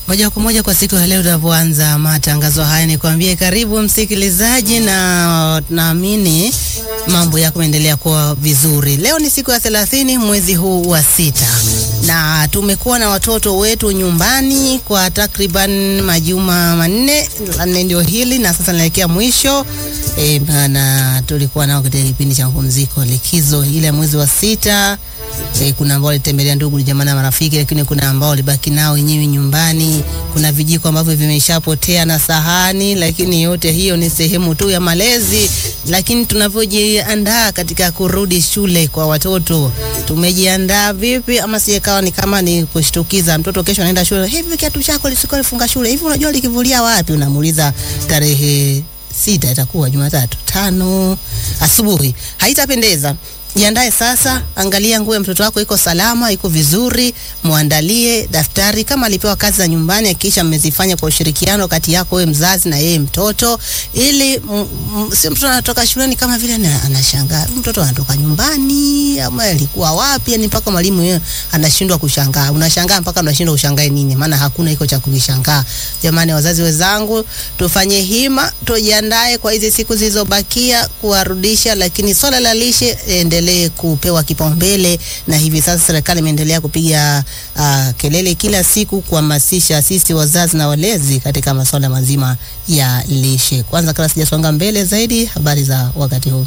Moja kwa moja kwa siku ya leo tunavyoanza matangazo haya, ni kuambie karibu msikilizaji, na naamini mambo yako yanaendelea kuwa vizuri. Leo ni siku ya thelathini mwezi huu wa sita, na tumekuwa na watoto wetu nyumbani kwa takriban majuma manne, la nne ndio hili, na sasa naelekea mwisho e, na tulikuwa nao katika kipindi cha mapumziko likizo ile mwezi wa sita. E, kuna ambao walitembelea ndugu jamaa na marafiki, lakini kuna ambao walibaki nao wenyewe nyumbani. Kuna vijiko ambavyo vimeshapotea na sahani, lakini yote hiyo ni sehemu tu ya malezi. Lakini tunavyojiandaa katika kurudi shule kwa watoto, tumejiandaa vipi? Ama sijekawa ni kama ni kushtukiza mtoto, kesho anaenda shule, hivi kiatu chako lisikuwa lifunga shule hivi, unajua likivulia wapi? Unamuuliza tarehe sita, itakuwa Jumatatu tano asubuhi, haitapendeza. Jiandae sasa, angalia nguo ya mtoto wako iko salama, iko vizuri, muandalie daftari. Kama alipewa kazi za nyumbani, hakikisha mmezifanya kwa ushirikiano kati yako wewe mzazi na yeye mtoto, ili si mtoto anatoka shuleni kama vile na, anashangaa mtoto anatoka nyumbani ama alikuwa wapi, yani mpaka mwalimu yeye anashindwa kushangaa. Unashangaa mpaka unashindwa ushangae nini, maana hakuna iko cha kuvishangaa. Jamani, wazazi wenzangu, tufanye hima, tujiandae kwa hizi siku zilizobakia kuwarudisha, lakini swala la lishe endelee kupewa kipaumbele, na hivi sasa serikali imeendelea kupiga uh, kelele kila siku kuhamasisha sisi wazazi na walezi katika masuala mazima ya lishe. Kwanza, kabla sijasonga mbele zaidi, habari za wakati huu,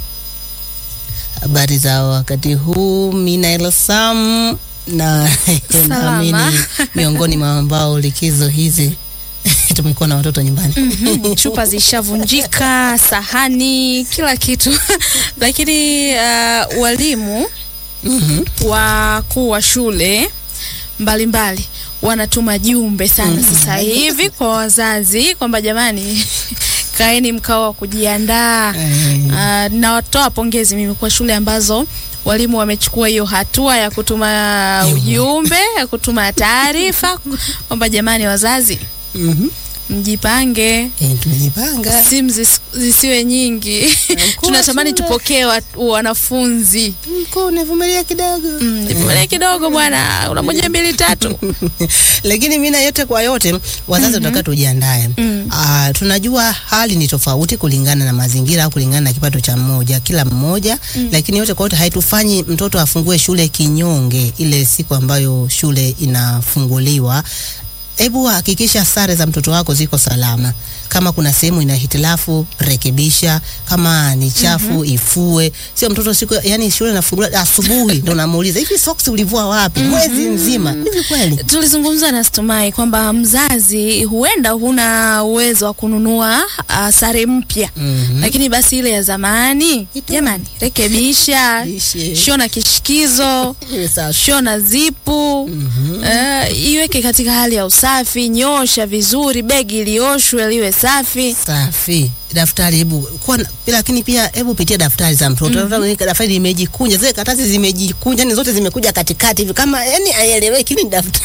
habari za wakati huu, Minael Sam na naamini miongoni mwa ambao likizo hizi tumekuwa na watoto nyumbani mm -hmm. Chupa zishavunjika, sahani, kila kitu lakini uh, walimu mm -hmm. wakuu wa shule mbalimbali wanatuma jumbe sana mm -hmm. sasa hivi kwa wazazi kwamba jamani, kaeni mkao wa kujiandaa mm -hmm. uh, nawatoa pongezi mimi kwa shule ambazo walimu wamechukua hiyo hatua ya kutuma ujumbe ya kutuma taarifa kwamba jamani, wazazi mm -hmm. Mjipange. E, tumejipanga. Simu zis, zisiwe nyingi tunatamani tupokee wanafunzi. Mkuu, nivumilia kidogo. Mm, nivumilia kidogo bwana, una moja mbili tatu. Lakini mimi na yote kwa yote wazazi tunataka mm -hmm. tujiandae. Mm. Ah, tunajua hali ni tofauti kulingana na mazingira au kulingana na kipato cha mmoja kila mmoja mm. Lakini yote kwa yote haitufanyi mtoto afungue shule kinyonge ile siku ambayo shule inafunguliwa. Hebu hakikisha sare za mtoto wako ziko salama. Kama kuna sehemu ina hitilafu rekebisha, kama ni chafu mm -hmm. ifue. Sio mtoto siku yani shule inafungua asubuhi ndo namuuliza hivi socks ulivua wapi? mm -hmm. mwezi mzima. Hivi kweli? Tulizungumza na Stumai kwamba mzazi huenda huna uwezo wa kununua uh, sare mpya mm -hmm. lakini basi ile ya zamani, jamani, rekebisha, shona kishikizo, shona zipu mm -hmm. uh, iweke katika hali ya usafi, nyosha vizuri, begi lioshwe liwe safi safi. Daftari hebu kwa, lakini pia hebu pitia daftari za mtoto mm -hmm. Daftari limejikunja, zile karatasi zimejikunja, ni zote zimekuja katikati hivi, kama yani haieleweki ni daftari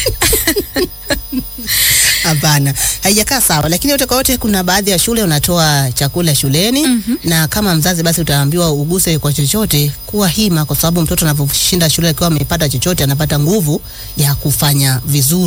Hapana, haijakaa sawa. Lakini yote kwa yote, kuna baadhi ya shule unatoa chakula shuleni mm -hmm. na kama mzazi basi utaambiwa uguse kwa chochote, kuwa hima, kwa sababu mtoto anaposhinda shule akiwa amepata chochote, anapata nguvu ya kufanya vizuri.